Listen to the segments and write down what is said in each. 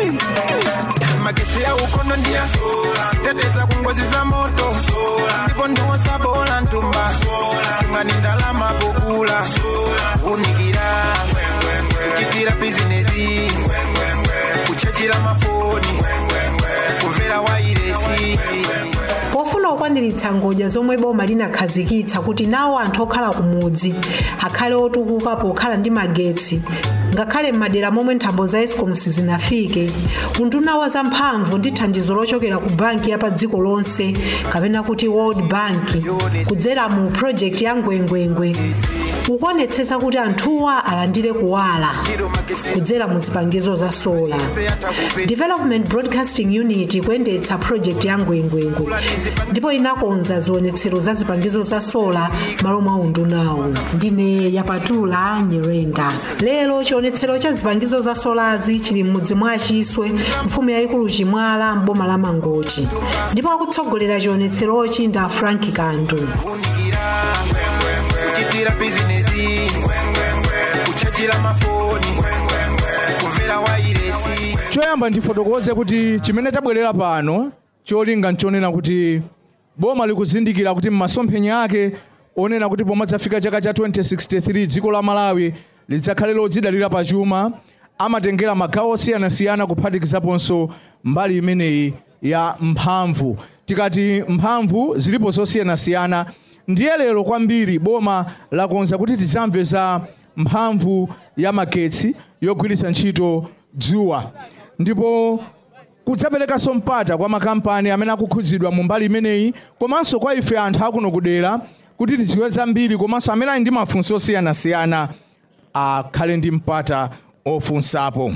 magesi ya ukono ndia teteza kungozi za moto ndipo ndiwosabola ntumba imani ndalama pokula unikira kuchitira bizinesi kuchajira mafoni kumvera wairesi pofuna kukwaniritsa ngodya zomwe boma linakhazikitsa kuti nawo anthu okhala kumudzi akhale otukuka pokhala ndi magetsi ngakhale m'madera momwe nthambo za escoms zinafike unduna wa zamphamvu ndi thandizo lochokera ku banki ya pa dziko lonse kapena kuti world bank kudzera mu project ya ngwengwengwe ukuonetsetsa kuti anthuwa alandire kuwala kudzera mu zipangizo za sola development broadcasting unit kuyendetsa project ya ngwengwengwe ndipo inakonza zionetsero za zipangizo za sola malo mwa undunawo ndine yapatula nyirenda lero chionetsero cha zipangizo za solazi chili m'mudzi mwa achiswe mfumu yayikulu chimwala mboma la mangochi ndipo akutsogolera chionetserochi nda frank kandu kuchitira bizinesi kuchajira mafoni kumvera wairesi choyamba ndifotokoze kuti chimene tabwerera pano cholinga nchonena kuti boma likuzindikira kuti m'masomphenya ake onena kuti pomwe dzafika chaka cha 2063 dziko la malawi lidzakhale lodzidalira pachuma amatengera magawo osiyanasiyana kuphatikizaponso mbali imeneyi ya mphamvu tikati mphamvu zilipo zosiyanasiyana ndiye lero kwambiri boma lakonza kuti tidzamve za mphamvu ya magetsi yogwiritsa ntchito dzuwa ndipo kudzaperekanso mpata kwa makampani amene akukhudzidwa mu mbali imeneyi komanso kwa ife anthu akuno kudera kuti tidziwe zambiri komanso amene ali ndi mafunso osiyanasiyana akhale ndi mpata ofunsapo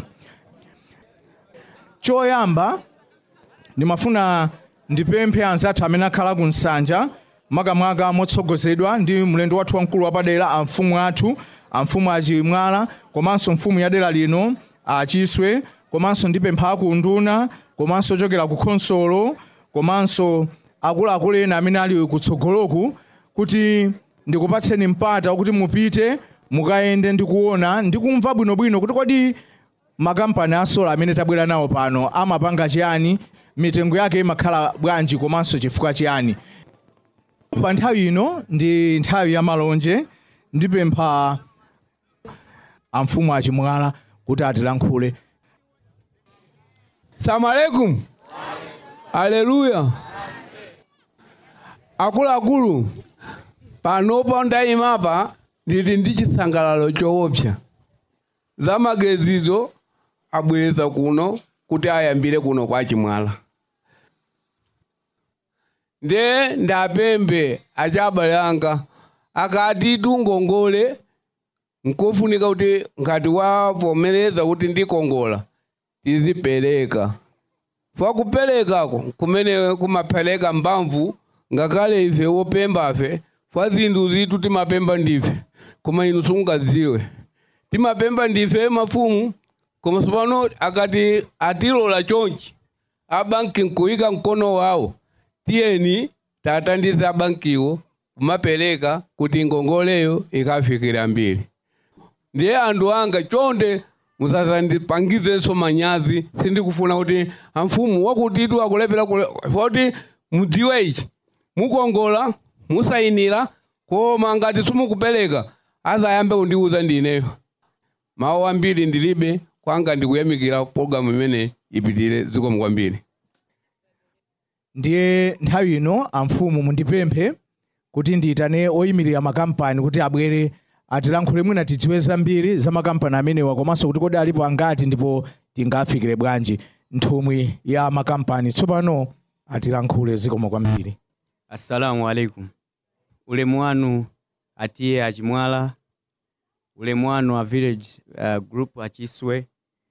choyamba ndimafuna ndipemphe anzathu amene akhala ku nsanja makamaka motsogozedwa ndi mlendo wathu wamkulu wapadera amfumu athu amfumu achimwala komanso mfumu ya dera lino achiswe komanso ndipempha akunduna komanso ochokera ku khonsolo komanso akuluakulu ena amene ali kutsogoloku kuti ndikupatseni mpata kuti mupite mukayende ndikuona ndikumva bwinobwino kuti kodi makampani asola amene tabwera nawo pano amapanga chiyani mitengo yake imakhala bwanji komanso chifukwa chiyani pa nthawi ino ndi nthawi ya malonje ndipempha amfumu achimwala kuti atilankhule Salamu alaikum. Haleluya. Akuluakulu, panopa ndayimapa ndili ndi chisangalalo choopsa. Zamagezizo abwereza kuno kuti ayambire kuno kwa chimwala. Nde ndapembe achabale anga akati tungongole nkofunika kuti ngati wavomereza kuti ndikongola tizipereka fa kuperekako kumene kumapeleka mbamvu ngakhale ife wopembafe fa zinthu zitu timapemba ndife koma inu sungadziwe timapemba ndife mafumu koma tsopano akati atilola chonchi abanki nkuyika mkono wawo tiyeni tatandize abankiwo kumapereka kuti ngongoleyo ikafikira mbiri ndiye anthu anga chonde musazandipangizenso manyazi sindikufuna kuti amfumu wakutitu akulepera kuti mudziwe ichi mukongola musayinira koma ngati simukupereka azayambe kundiuza ndineyo mawu ambiri ndilibe kwanga ndikuyamikira pologalamu imene ipitire zikomo kwambiri ndiye nthawi ino amfumu mundipemphe kuti ndiyitane oyimirira makampani kuti abwere atilankhule mwina tidziwe zambiri za makampani amenewa komanso kuti kodi alipo angati ndipo tingafikire bwanji nthumwi ya makampani tsopano atilankhule zikomo kwambiri assalamu alaikum ulemu wanu atiye achimwala ulemu wanu a village uh, group achiswe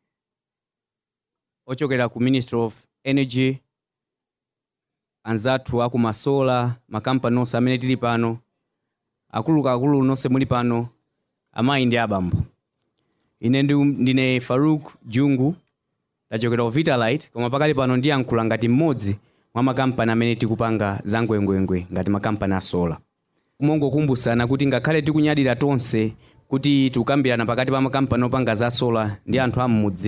ochokera ku ministry of energy anzathu akumasola makampani onse amene tili pano akuluakulu nonse muli pano amayi ndi abambo ine ndi, ndine faruk jungu ndachokera ku vitalite koma pakali pano ndiyankhula ngati mmodzi mwa makampani amene tikupanga za ngwengwengwe ngati makampani asola kumongokumbutsana kuti ngakhale tikunyadira tonse kuti tikukambirana pakati pa makampani opanga za sola ndi anthu am'mudzi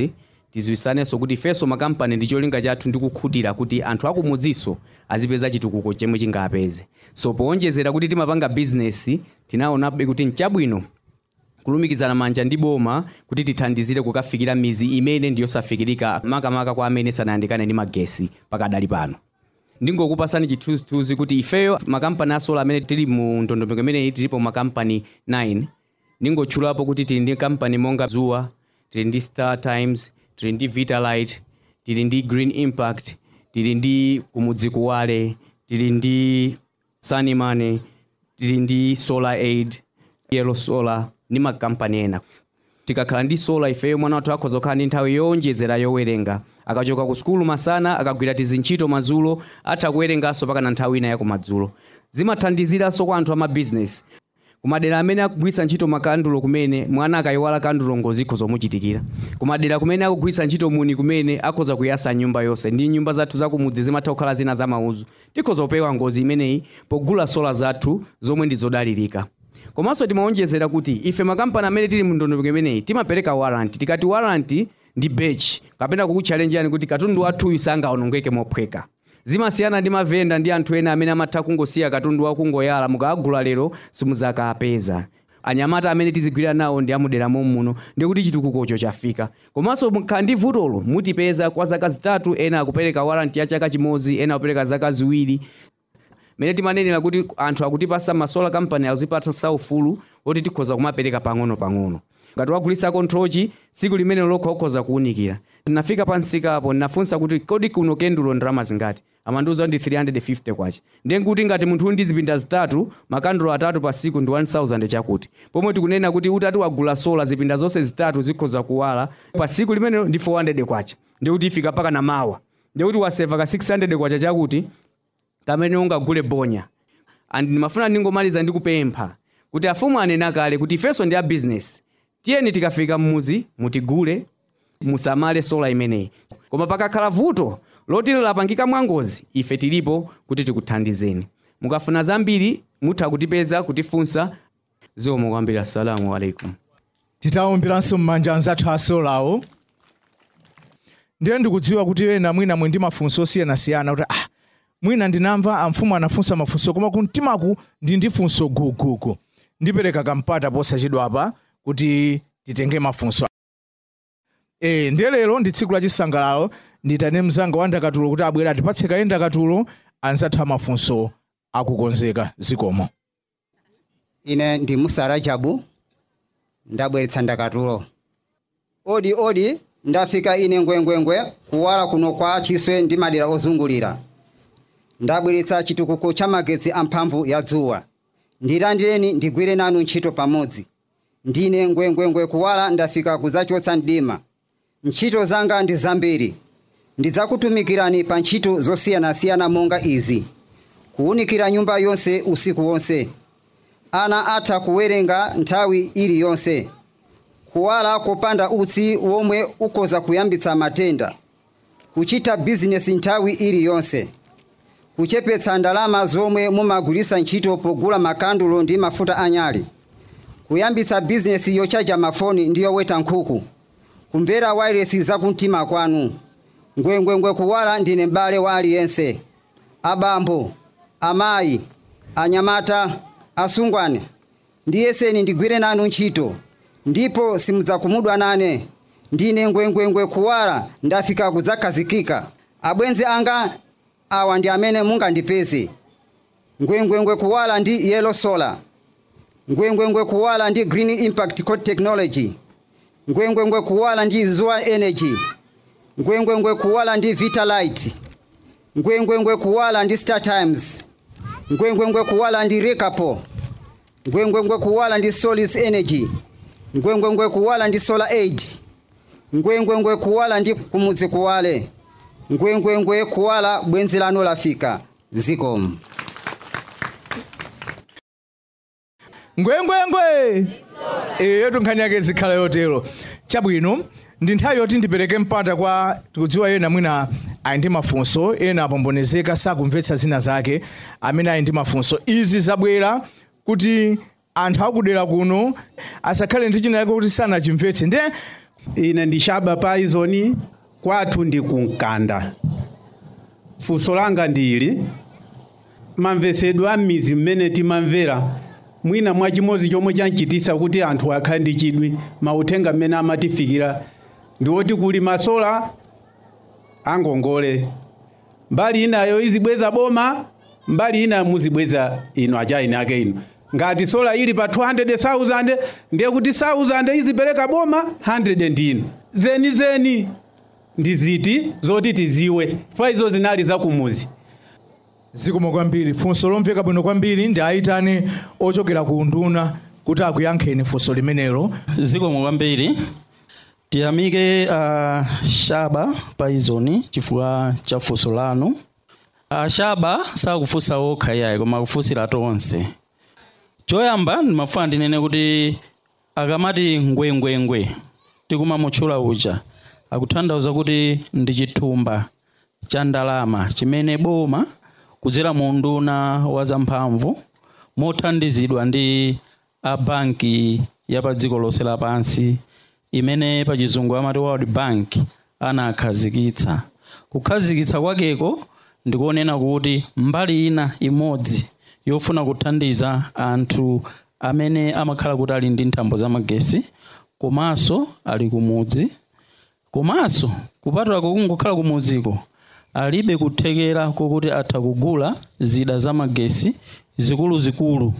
tiziwisanenso kuti ifenso makampani ndi cholinga chathu ndi kukhutira kuti anthu akumudziso azipeza chitukuko chomwe chingapeze so powonjezera kuti timapanga bizinesi tinaonabe kuti nchabwino kulumikizana manja ndi boma kuti tithandizire kukafikira mizi imene ndiyosafikirika makamaka kwa amene sanayandikane ndi magesi pakadali pano ndingokupasani chithunzithunzi kuti ifeyo makampani asola amene tili mu ndondomeko imeneyi tilipo makampani 9 ndingotchulapo kuti tili ndi kampani monga zuwa tili ndi star times tili ndi vitalite tili ndi green impact tili ndi kumudzi kuwale tili ndi sunnymoney tili ndi solar aid yellow solar ndi makampani ena tikakhala ndi sola ifeyo mwana wathu akhoza kukhala ndi nthawi yowonjezera yowerenga akachoka ku sukulu masana akagwira tizintchito madzulo atha kuwerenganso pakana nthawi ina yakumadzulo zimathandiziranso kwa anthu amabizinesi kumadera amene akugwiritsa ntchito makandulo kumene mwana akayiwala kandulo ngozi ikhoza kumuchitikira kumadera kumene akugwiritsa ntchito muni kumene akhoza kuyasa nyumba yonse ndi nyumba zathu zakumudzi zimatha kukhala zina za mauzu tikhoza kupewa ngozi imeneyi pogula sola zathu zomwe ndi zodalirika komanso timawonjezera kuti ife makampani amene tili mu ndondomeko imeneyi timapereka waranti tikati waranti ndi bechi kapena kukutchalenjani kuti katundu wathuyu sangaonongeke mophweka zimasiyana ndi mavenda ndi anthu ena amene amatha kungosiya katundu wakungoyala mukaagula lero simuzakapeza anyamata amene tizigwira nawo ndi amudera muno ndikuti chitukukocho chafika komanso mukhala ndi vutolo mutipeza kwa zaka zitatu ena akupereka waranti ya chaka chimodzi ena akupereka zaka ziwiri mene timanenera kuti anthu akutipasa masola company azipatsa ufulu oti tikhoza kumapereka pang'ono pang'ono ngati wagulitsa kontrochi tsiku limene lokha ukhoza kuwunikira ndinafika pansika apo ndinafunsa kuti kodi kuno kendulo ndalama zingati amandiuza ndi 350 kwacha ndiye kuti ngati munthu uli ndi zipinda zitatu makandulo atatu pa siku ndi 1000 chakuti pomwe tikunena kuti utati wagula sola zipinda zonse zitatu zikhoza kuwala pa siku limenelo ndi 400 kwacha ndiye kuti ifika paka na mawa ndiye kuti waseva ka 600 kwacha chakuti kamene ungagule bonya and ndimafuna ndingomaliza ndikupempha kuti afumu anena kale kuti ifenso ndi a business tiyeni tikafika mmuzi mutigule musamale sola imeneyi koma pakakhala vuto loti lapangika mwangozi ife tilipo kuti tikuthandizeni mukafuna zambiri mutha kutipeza kutifunsa zikomo kwambiri assalamu alaikum titawomberanso m'manja anzathu asolawo ndiye ndikudziwa kuti ena mwina mwe ndi mafunso osiyanasiyana kuti ah, mwina ndinamva amfumu anafunsa mafunso koma kumtimaku ndi ndi funso gugugu ndipereka kampata posachedwapa kuti titenge mafunso e, ndiye lero ndi tsiku la chisangalalo nditane mzanga wa ndakatulo kuti abwera atipatse kaye ndakatulo anzathu amafunso akukonzeka zikomo ine ndi musa rajabu ndabweretsa ndakatulo odi odi ndafika ine ngwengwengwe kuwala kuno kwa chiswe ndi madera ozungulira ndabweretsa chitukuko cha magetsi amphamvu ya dzuwa ndilandireni ndigwire nanu ntchito pamodzi ndine ngwengwengwe kuwala ndafika kudzachotsa mdima ntchito zanga ndi zambiri ndidzakutumikirani pa ntchito zosiyanasiyana monga izi kuwunikira nyumba yonse usiku wonse ana atha kuwerenga nthawi iliyonse kuwala kopanda utsi womwe ukhoza kuyambitsa matenda kuchita bizinesi nthawi iliyonse kuchepetsa ndalama zomwe mumagwiritsa ntchito pogula makandulo ndi mafuta anyali kuyambitsa bizinesi yochaja mafoni ndi yoweta nkhuku kumvera wairesi zakumtima kwanu ngwengwengwe kuwala ndine m'bale wa aliyense abambo amayi anyamata asungwana ndiyeseni ndigwire nanu ntchito ndipo simudzakumudwa nane ndine ngwengwengwe kuwala ndafika kudzakhazikika abwenzi anga awa ndi amene mungandipeze ngwengwengwe kuwala ndi yellow solar ngwengwengwe kuwala ndi green impact code technology ngwengwengwe kuwala ndi zuwa energy ngwengwengwe kuwala ndi vitalite ngwengwengwe kuwala ndi star times ngwengwengwe kuwala ndi rekapo ngwengwengwe kuwala ndi solis energy ngwengwengwe kuwala ndi solar aid ngwengwengwe kuwala ndi kumudzi kuwale ngwengwengwe kuwala bwenzi lanu lafika zikomo ngwengwengwe eyo tunkhani yake zikhala yotero chabwino ndi nthawi yoti ndipereke mpata kwa tikudziwa ena mwina ali ndi mafunso ena apombonezeka sakumvetsa zina zake amene ali ndi mafunso izi zabwera kuti anthu akudera kuno asakhale ndi china yake kuti sanachimvetse ndiye ine ndishaba paizoni kwathu ndi kunkanda funso langa ndili mamvesedwe a m'mizi mmene timamvera mwina mwachimodzi chomwe chanchitisa kuti anthu akhale ndi chidwi mauthenga mmene amatifikira ndi woti kuli masola angongole mbali inayo izibweza boma mbali ina muzibweza ino achaini ake ino ngati sola ili pa 200,000 ndiye kuti 1000 izipereka boma 100 ndino zeni zeni ndi ziti zoti tiziwe fa izo zinali zakumuzi zikomo kwambiri funso lomveka bwino kwambiri ndi ayitane ochokera ku nduna kuti akuyankheni funso limenelo zikomo kwambiri tiyamike uh, shaba paizoni chifukwa cha funso lanu uh, shaba sakufunsa okha iyayi koma akufunsira tonse choyamba ndimafuna ndinene kuti akamati ngwengwengwe tikumamutchula uja akutanthauza kuti ndi chithumba cha ndalama chimene boma kudzera mu nduna wa zamphamvu mothandizidwa ndi a banki ya pa dziko lonse lapansi imene pa chizungu amati world bank anakhazikitsa kukhazikitsa kwakeko ndikunena kuti mbali ina imodzi yofuna kuthandiza anthu amene amakhala kuti ali ndi nthambo zamagesi komanso ali kumudzi komanso kupatula kungokhala kumudziko alibe kuthekera kokuti atha kugula zida zamagesi zikuluzikulu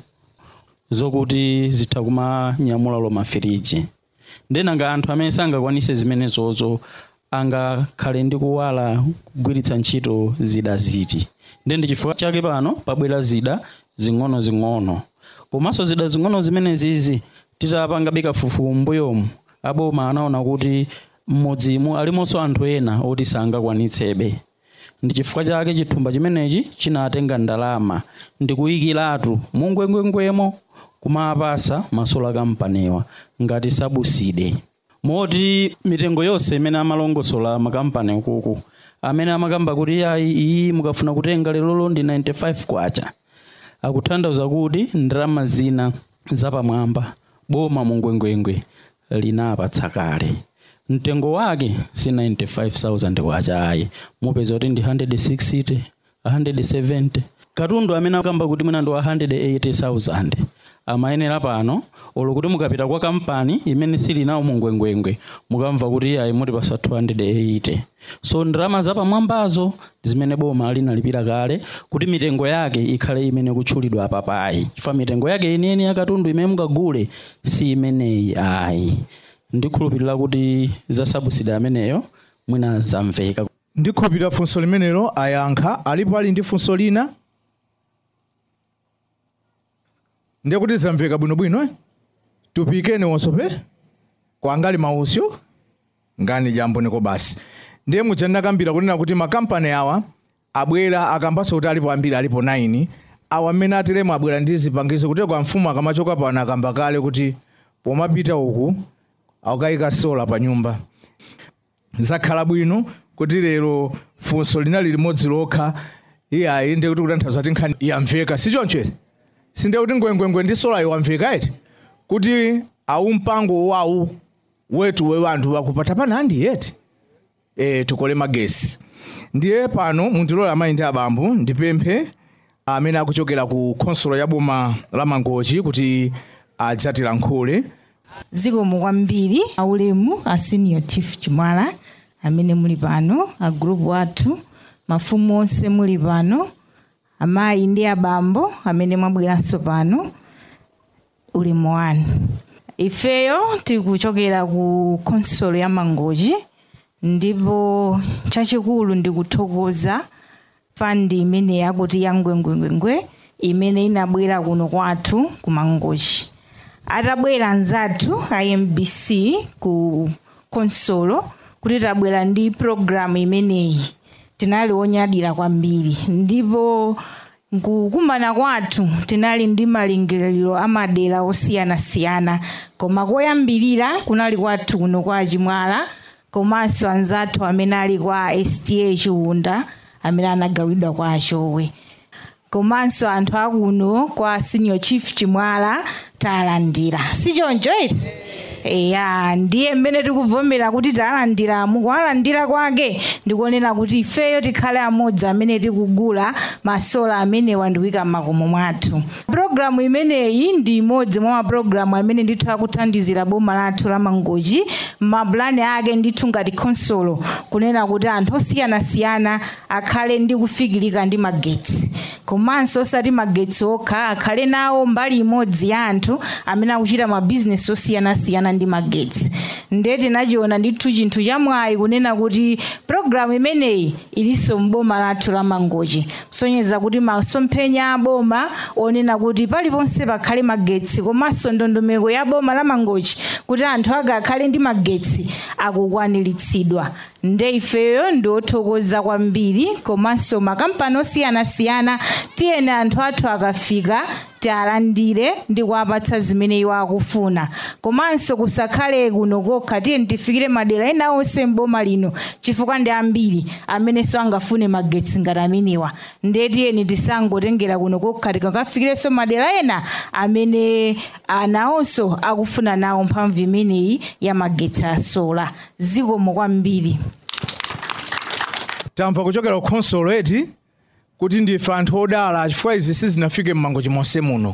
zokuti zitha kumanyamula lo mafiriji ndenanga anthu amene sangakwanise zimenezozo angakhale ndi kuwala kugwiritsa ntchito zida ziti nde ndi chifukwa chake pano pabwera zida zing'ono-zing'ono komanso zida zing'ono zimenezizi titapanga kafukufuku mbuyomu aboma anaona kuti mmodzimu alimonso anthu ena oti sangakwanitsebe ndi chifukwa chake chithumba chimenechi chinatenga ndalama ndikuyikiratu mungwengwengwemo kumapasa masola kampaniwa ngati sabuside moti mitengo yonse imene amalongosola makampani ukuku amene amakamba kuti ayi iyi mukafuna kutenga lelolo ndi 95 kwacha akutanthauza kuti ndalama zina zapamwamba boma mungwengwengwe linapatsa kale mtengo wake si 95000 kwacha ayi mupeza kuti ndi 160 170 katundu amene akamba kuti mwina ndi wa 180000 amayenera pano olo kuti mukapita kwa kampani imene sili nawo mungwengwengwe mukamva kuti ayi mutipasa 280 so ndalama zapamwambazo zimene boma linalipira kale kuti mitengo yake ikhale imene kutchulidwa apapayi chifukwa mitengo yake yeniyeni ya katundu imene mukagule si imeneyi ayi ndikhulupirira kuti za sabusida ameneyo mwina zamveka ndikhulupirira funso limenelo ayankha alipo ali ndi funso lina ndiye kuti zamveka bwinobwino eh? tupikene wonsope kwangali mausyo ngani jambo niko basi ndiye muja ndakambira kunena kuti makampani awa abwera akambaso kuti alipo ambiri alipo 9 awa mmene ateremo abwera ndi zipangizo kuti kwa mfumu akamachoka pano akamba kale kuti pomapita uku akukayika sola pa nyumba zakhala bwino kuti lero funso linali limodzi lokha iyayi ndiye kuti kutanthauza kuti nkhani yamveka sichonchete sindiye kuti ngwengwengwe ndi sola iwamveka iti kuti awu mpango wawu wetu we wanthu wakupata panandi yeti e, tikole magesi ndiye pano mundilola amayi ndi abambo ndipemphe amene akuchokera ku khonsolo ya boma la mangochi kuti adzatilankhule zikomo kwambiri aulemu a senior chief chimwala amene muli pano a group athu mafumu onse muli pano amayi ndi abambo amene mwabweranso pano ulemu wanu ifeyo tikuchokera ku konsolo ya mangochi ndipo chachikulu ndikuthokoza fandi imene yakuti ya ngwengwengwengwe imene inabwera kuno kwathu ku mangochi atabwera nzathu imbc ku konsolo kuti tabwera ndi programu imeneyi tinali onyadira kwambiri ndipo nkukumana kwathu tinali ndi malingaliro amadera osiyanasiyana koma koyambirira kunali kwathu kuno kwa chimwala komanso anzathu amene ali kwa sta chiwunda amene anagawidwa kwa achowe komanso anthu akuno kwa senior chief chimwala talandira sichoncho iti ya ndiye mmene tikuvomera kuti talandira mukuwalandira kwake ndikuonera kuti ifeyo tikhale amodzi amene tikugula masola amenewa ndikuika m'makomo mwathu pulogalamu imeneyi ndi imodzi mwa mapulogalamu amene ndithu akuthandizira boma lathu la mangochi mapulani ake ndithu ngati khonsolo kunena kuti anthu osiyanasiyana akhale ndi kufikirika ndi magetsi komanso osati magetsi okha akhale nawo mbali imodzi ya anthu amene akuchita mabizinesi osiyanasiyana ndi magetsi ndiye tinachiona ndithu chinthu chamwayi kunena kuti pulogalamu imeneyi ilinso m'boma lathu la mangochi kusonyeza kuti masomphenya a boma onena kuti paliponse pakhale magetsi komanso ndondomeko ya boma la mangochi kuti anthu ake akhale ndi magetsi akukwaniritsidwa nde ifeyo ndi othokoza kwambiri komanso makampani osiyanasiyana tiyene anthu athu akafika tialandire ndi kuwapatsa zimene iwo akufuna komanso kusakhale kuno kokha tiyeni tifikire madera ena onse m'boma lino chifukwa ndi ambiri amenenso angafune magetsi ngati amenewa ndiye tiyeni tisangotengera kuno kokha tikakafikirenso madera ena amene anawonso akufuna nawo mphamvu imeneyi ya magetsi a sola zikomo kwambiri tamva kuchokera ku khonsolo eti kuti ndife anthu odala chifukwa izi sizinafike m'mangochi monse muno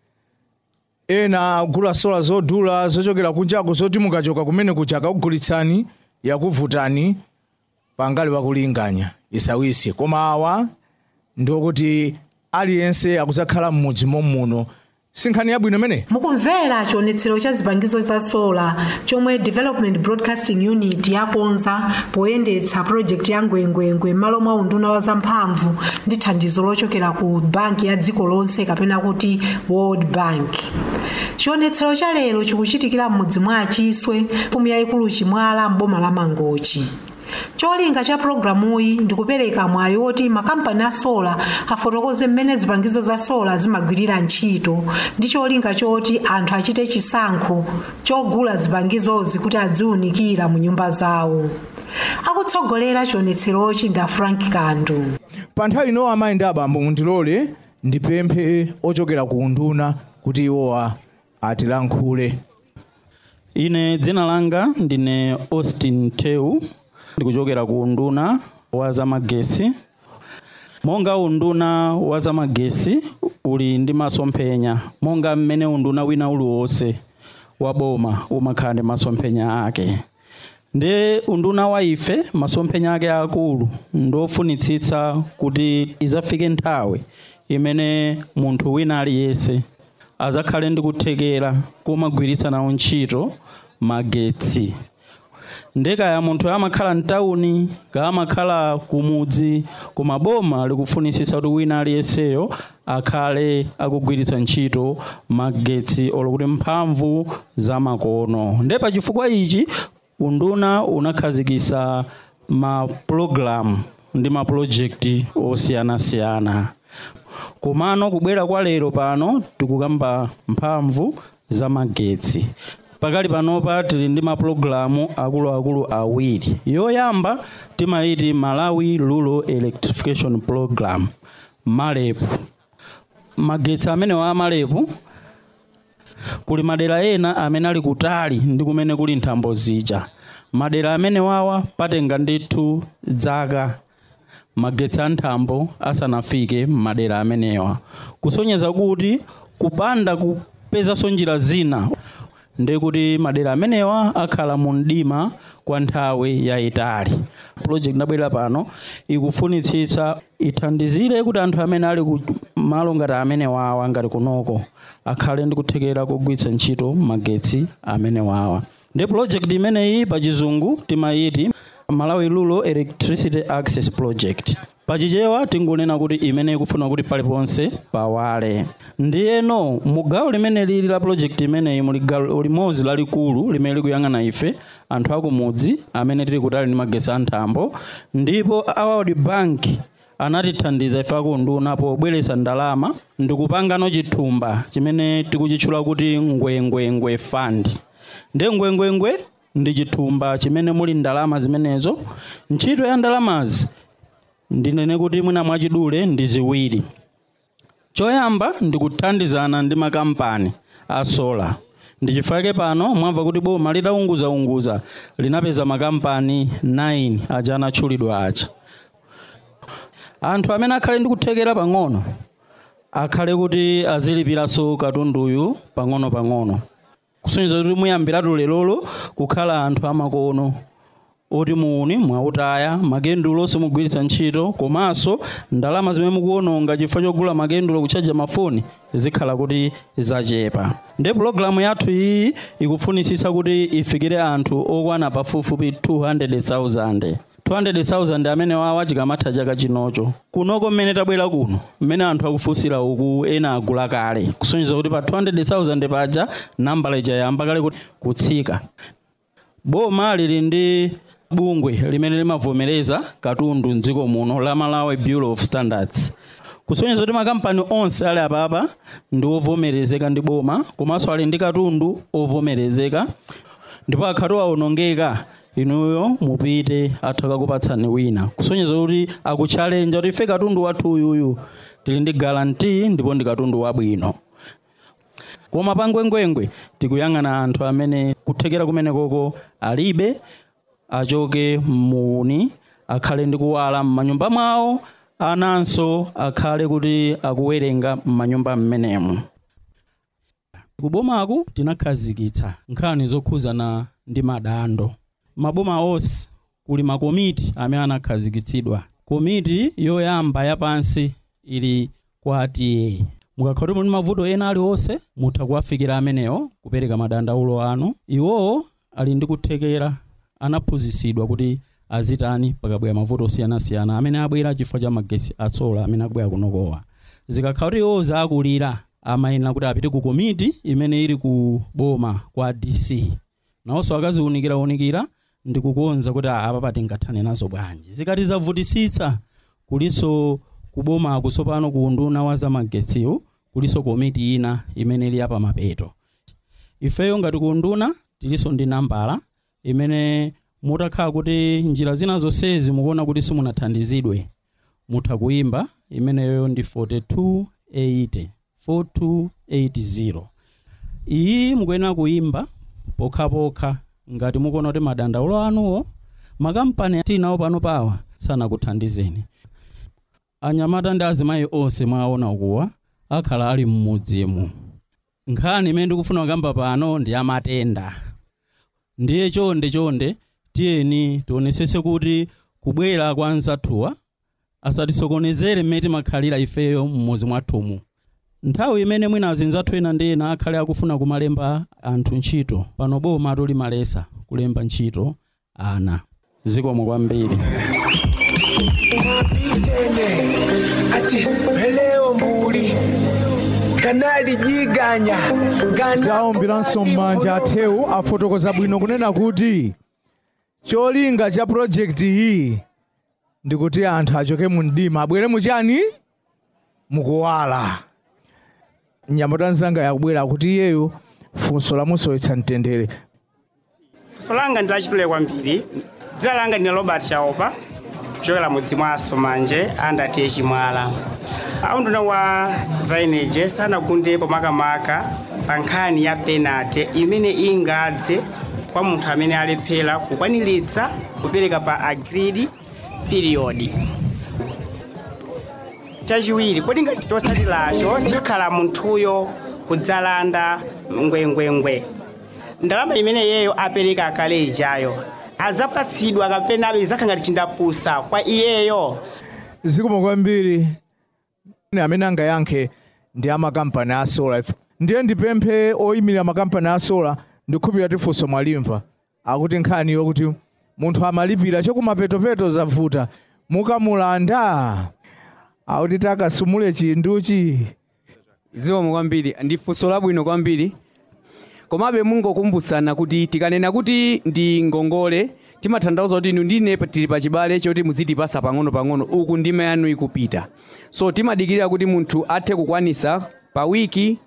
ena agula sola zodula zochokera kunjako zoti mukachoka kumene kuja akakugulitsani yakuvutani pangali wakulinganya isawise koma awa ndiokuti aliyense akudzakhala m'mudzi mommuno sinkhani yabwino imene mukumvera chionetsero cha zipangizo za sola chomwe development broadcasting unit yakonza poyendetsa project ya ngwengwengwe m'malo mwa unduna wa zamphamvu ndi thandizo lochokera ku banki ya dziko lonse kapena kuti world bank chionetsero cha lero chikuchitikira m'mudzi mwa achiswe mfumu yayikulu chimwala m'boma la mangochi cholinga cha pulogalamuyi ndikupereka mwayi woti makampani a sola afotokoze mmene zipangizo za sola zimagwirira ntchito ndi cholinga choti anthu achite chisankho chogula zipangizozi kuti adziwunikira mu nyumba zawo akutsogolera chionetserochi nda frank kandu pa nthawi ino amayi ndi abambo mundilole ndipemphe ochokera ku unduna kuti iwowa atilankhule ine dzina langa ndine austin tew ndikuchokera ku unduna wa zamagesi monga unduna wa zamagesi uli ndi masomphenya monga mmene unduna wina uliwonse wa boma umakhala ndi masomphenya ake ndi unduna wa ife masomphenya ake akulu ndofunitsitsa kuti izafike nthawi imene munthu wina aliyense azakhale ndi kuthekera kumagwiritsa nawo ntchito magetsi ndekaya munthu amakhala mtawuni ka amakhala kumudzi koma boma likufunisisa kuti wina aliyenseyo akhale akugwiritsa ntchito magetsi olokuti mphamvu za makono nde pa chifukwa ichi unduna unakhazikisa mapulogalamu ndi mapulojekiti osiyanasiyana komano kubwera kwa lero pano tikukamba mphamvu za magetsi pakali panopa tili ndi mapulogalamu akuluakulu awiri yoyamba timayiti malawi rural electrification program malepu magetsi amenewa amalepu kuli madera ena amene ali kutali ndi kumene kuli nthambo zija madera amene wawa patenga ndithu dzaka magetsi a nthambo asanafike m'madera amenewa kusonyeza kuti kupanda kupezanso njira zina ndekuti madera amenewa akhala mu mdima kwa nthawi yayitali project ndabwera pano ikufunitsitsa ithandizire kuti anthu amene ali ku malo ngati amene wawa ngati kunoko akhale ndi kuthekera kugwiritsa ntchito magetsi amene wawa ndi project imeneyi pa chizungu timayiti malawi rural electricity access project pachichewa tingunena kuti imene ikufuna kuti paliponse pawale ndiyeno mu gawo limene lili la project imeneyi muli gawo limodzi lalikulu limene likuyang'ana ife anthu akumudzi amene tili kutali ndi magetsi a nthambo ndipo a world bank anatithandiza ife akunduna pobweretsa ndalama ndikupangano chithumba chimene tikuchitchula kuti ngwengwengwe fund ndi ngwengwengwe ndi chithumba chimene muli ndalama zimenezo ntchito ya ndalamazi ndinene kuti mwina mwachidule ndi ziwiri choyamba ndi kuthandizana ndi makampani a sola ndi chifukwa chake pano mwamva kuti boma litaunguzaunguza linapeza makampani 9 aja anatchulidwa aja anthu amene akhale ndi kuthekera pang'ono akhale kuti azilipiranso katunduyu pang'ono-pang'ono kusonyeza kuti muyambiratu lelolo kukhala anthu amakono oti muuni mwautaya makendulo simugwiritsa ntchito komanso ndalama zimene mukuononga chifukwa chogula makendulo kuchaja mafoni zikhala kuti zachepa ndi pulogalamu yathu iyi ikufunitsitsa kuti ifikire anthu okwana pafupifupi 200,000 200,000 amene wawa chikamatha chaka chinocho kunoko mmene tabwera kuno mmene anthu akufunsira uku ena agula kale kusonyeza kuti pa 200,000 paja nambala ija yamba kale kuti kutsika boma lili ndi bungwe limene limavomereza katundu mdziko muno la malawi bureau of standards kusonyeza kuti makampani onse ali apapa ndi ovomerezeka ndi boma komanso ali ndi katundu ovomerezeka ndipo akhatu awonongeka inuyo mupite atha kakupatsani wina kusonyeza kuti akutchalenja kuti ife katundu wathu uyuyu tili ndi garanti ndipo ndi katundu wabwino koma pangwengwengwe tikuyang'ana anthu amene kuthekera kumenekoko alibe achoke muuni akhale ndi kuwala m'manyumba mwawo ananso akhale kuti akuwerenga m'manyumba m'menemo kubomaku tinakhazikitsa nkhani zokhuzana ndi madandaulo maboma onse kuli makomiti amene anakhazikitsidwa komiti yoyamba yapansi ili kwa ta mukakhala kuti muli mavuto ena aliwonse mutha kuwafikira amenewo kupereka madandaulo anu iwowo ali ndi kuthekera anaphunzitsidwa kuti azitani pakabwera mavuto osiyanasiyana amene abwera chifukwa cha magesi atsola amene akubwera kunokowa zikakhala kuti iwowo zakulira amayenera kuti apite ku komiti imene ili ku boma kwa dc nawonso akaziwunikira-wunikira ndi kukonza kuti "Ah, apa patingathane nazo bwanji zikati zavutisitsa kuliso kubomako tsopano ku unduna wa zamagetsiwo kuliso komiti ina imene ili apa mapeto ifeyo ngati ku unduna tiliso ndi nambala imene mutakhala kuti njira zina zonsezi mukuona kuti simunathandizidwe mutha kuimba imeneyo ndi 4280 4280 iyi mukuyenera kuimba pokhapokha ngati mukuona kuti madandaulo anuwo makampani tinawo pano pawa sanakuthandizeni anyamata ndi azimayi onse mwaona ukuwa akhala ali mmudzimu nkhani imene ndikufuna kukamba pano ndi amatenda ndiye chonde chonde tiyeni tionetsetse kuti kubwera kwa anzathuwa asatisokonezere mmene timakhalira ifeyo m'mudzi mwathumu nthawi imene mwina azinzathu ena ndi ena akhale akufuna kumalemba anthu ntchito pano boma limalesa kulemba ntchito ana zikomo kwambiri ati peleo mbuli kanali jiganya taomberanso m'manja athewu afotokoza bwino kunena kuti cholinga cha pulojekiti iyi ndikuti anthu achoke mu mdima abwere muchani mukuwala nyamata nzanga yakubwera kuti iyeyo funso lamusowetsa mtendere funso langa ndi lachitule kwambiri dzina langa ndine robert chaopa kuchokera mudzi mwa somanje andatiye chimwala aunduna wa zaeneje sanagundepo makamaka pa nkhani ya penate imene ingadze kwa munthu amene alephera kukwaniritsa kupereka pa agreed period chachiwiri kodi ngati chotsatiracho chikhala munthuyo kudzalanda ngwengwengwe ndalama imene iyeyo apereka kale ijayo adzapatsidwa kapena abe zakha ngati chindapusa kwa iyeyo zikomo kwambiri amene angayankhe ndi amakampani a solar ndiye ndipemphe oyimirira makampani a solar ndikhupira tifunso mwalimva akuti nkhani yokuti munthu amalipira chokumapetopeto zavuta mukamulanda akuti takasumule chinduchi zikomo kwambiri ndi funso labwino kwambiri komabe mungokumbutsana kuti tikanena kuti ndi ngongole timatanthauza kuti inu ndine tili pachibale choti muzitipasa pang'ono-pang'ono uku ndima yanu ikupita so timadikirira kuti munthu athe kukwanisa pa wiki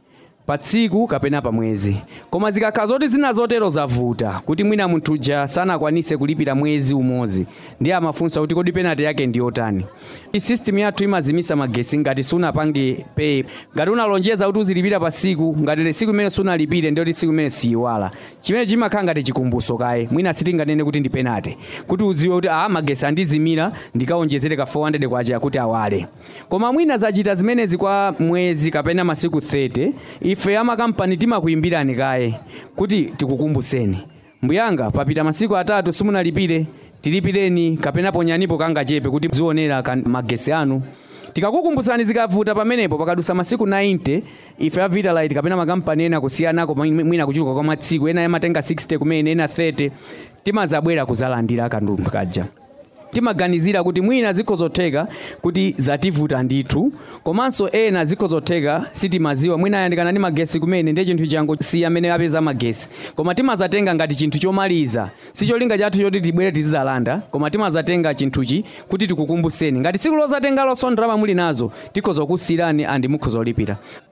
pa tsiku kapena pa mwezi koma zikakhala zoti zina zotero zavuta kuti mwina munthu uja sanakwanise kulipira mwezi umodzi ndiye amafunsa kuti kodi penati yake ndi yotani system yathu imazimisa magesi ngati sunapange pay ngati unalonjeza kuti uzilipira pa siku ngati siku imene sunalipire ndiyoti siku imene siyiwala chimene chimakhala ngati chikumbuso kaye mwina sitinganene kuti ndi penati kuti udziwe kuti a magesi andizimira ndikawonjezere ka 400 kwacha kuti awale koma mwina zachita zimenezi kwa mwezi kapena masiku 30 ife amakampani timakuyimbirani kaye kuti tikukumbuseni mbuyanga papita masiku atatu simunalipire tilipireni kapena ponyanipo kangachepe kuti zionera magesi anu tikakukumbutsani zikavuta pamenepo pakadusa masiku 90 ife a vitalite kapena makampani ena kusiyanako mwina kuchuluka kwa matsiku ena amatenga 60 kumene ena 30 timazabwera kuzalandira kandundu kaja timaganizira kuti mwina zikhozotheka kuti zativuta ndithu komanso ena zikhozotheka sitimaziwa mwina ayandikana ndi magesi kumene ndiye chinthu changu si amene apeza magesi koma timazatenga ngati chinthu chomaliza si cholinga chathu choti tibwere tizizalanda koma timazatenga chinthuchi kuti tikukumbuseni ngati siku lozatenga losondera muli nazo tikhozokusirani andi mukhozolipira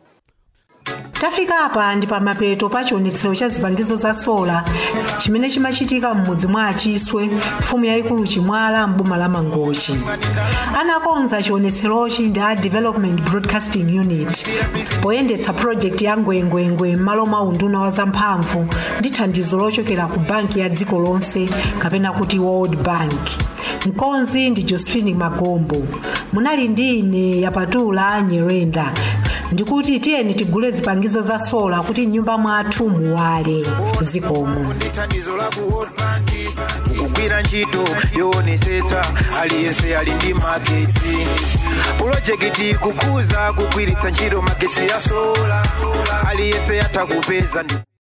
tafika apa ndi pamapeto pa chionetsero cha zipangizo za sola chimene chimachitika m'mudzi mwa achiswe mfumu yayikulu chimwala mboma la mangochi anakonza chionetserochi ndi a development broadcasting unit poyendetsa project ya ngwengwengwe m'malo mwa unduna wa zamphamvu ndi thandizo lochokera ku banki ya dziko lonse kapena kuti world bank mkonzi ndi josephine magombo munali ndi ine yapatula nyerenda ndikuti tiyeni tigule zipangizo za sola kuti nyumba mwathu muwale zikomo thandizo la ku world bank kugwira ntchito yoonesetsa aliyense ali ndi magetsi pulojekiti kukuza kugwiritsa ntchito magetsi ya sola aliyense yatha kupeza ndi